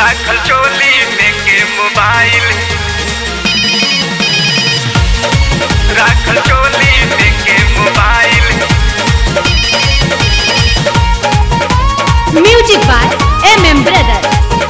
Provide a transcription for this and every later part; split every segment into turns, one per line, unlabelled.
राखल चोली में के मोबाइल राखल चोली में के mobile
Music by MM Brother.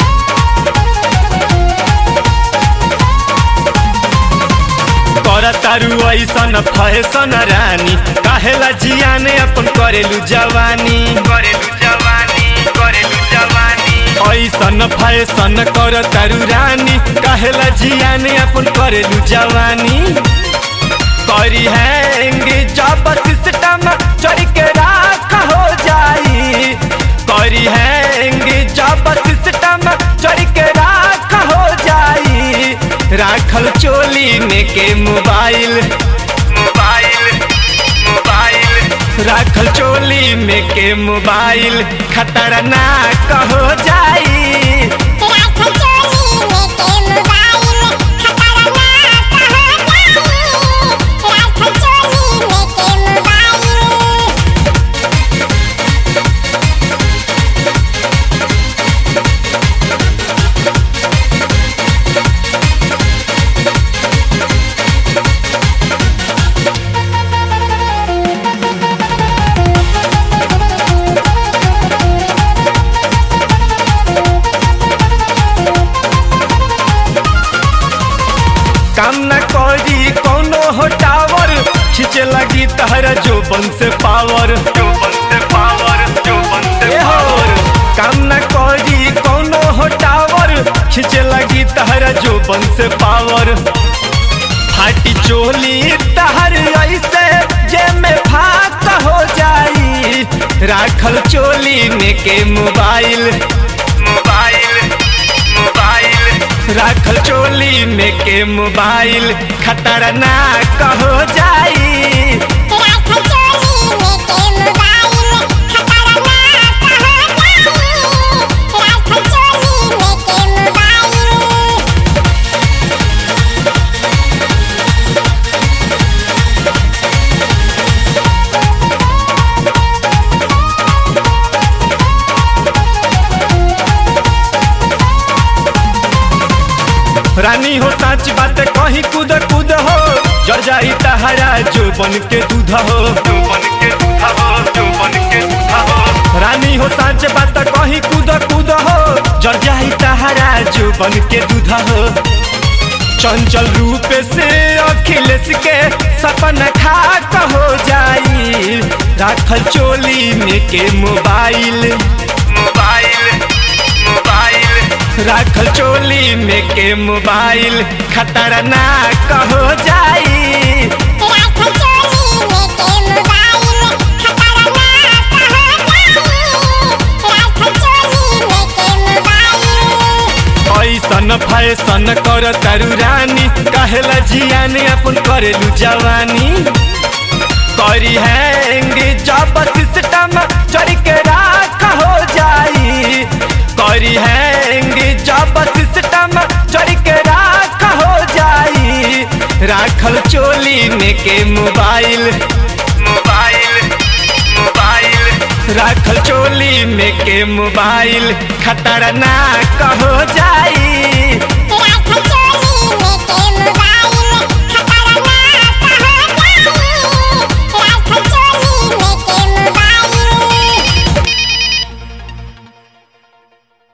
कर तारू ऐसन फैसन रानी काहेला जियाने अपन करेलू जवानी
करेलू जवानी करेलू जवानी
ऐसन फैसन कर तारू रानी काहेला जियाने अपन करेलू जवानी करी हैंगे जब सिस्टम चढ़ के राख हो जाई करी हैंगे जब सिस्टम चढ़ के राख हो जाई राखल चोली में के मोबाइल
मोबाइल मोबाइल
राखल चोली में के मोबाइल खतरनाक हो जाई
राखल चोली में के मोबाइल खतरनाक हो जाई राखल चोली में के मोबाइल
काम न करी कोनो हो टावर खींचे लगी तहरा जोबन से पावर
जो बनते पावर जो बनते
ए हो काम न करी कोनो हो टावर खींचे लगी तहरा जोबन से पावर फाटी चोली तहर ऐसे जे में फाक हो जाई राखल चोली में के मोबाइल
मोबाइल मोबाइल
राखल चोली में के मोबाइल खतरनाक हो जाई
राखल चोली में के मोबाइल खतरनाक हो जाई राखल चोली में के मोबाइल
रानी हो साच बात कहीं कूद कूद हो जर जाई तहरा जो बन के दूध हो
जो बन के दूधा हो जो बन के दूधा हो
रानी हो साच बात कहीं कूद कूद हो जर जाई तहरा जो बन के दूध हो चंचल रूप से अखिलेश के सपना खाक हो जाई राखल चोली में के मोबाइल
मोबाइल मोबाइल
राखल चोली में के मोबाइल खतरनाक हो जाई
राखल चोली में के मोबाइल खतरनाक हो जाई राखल चोली में के मोबाइल
ऐसन फैसन कर तारू रानी कहेला जियाने अपन करेलू जवानी करी हैंगे जब सिस्टम चढ़ के राख हो जाई करी हैंगे जब सिस्टम चढ़ के राख हो जाई राखल चोली में के मोबाइल
मोबाइल मोबाइल
राखल चोली में के मोबाइल खतरनाक हो जाई
राखल चोली में के मोबाइल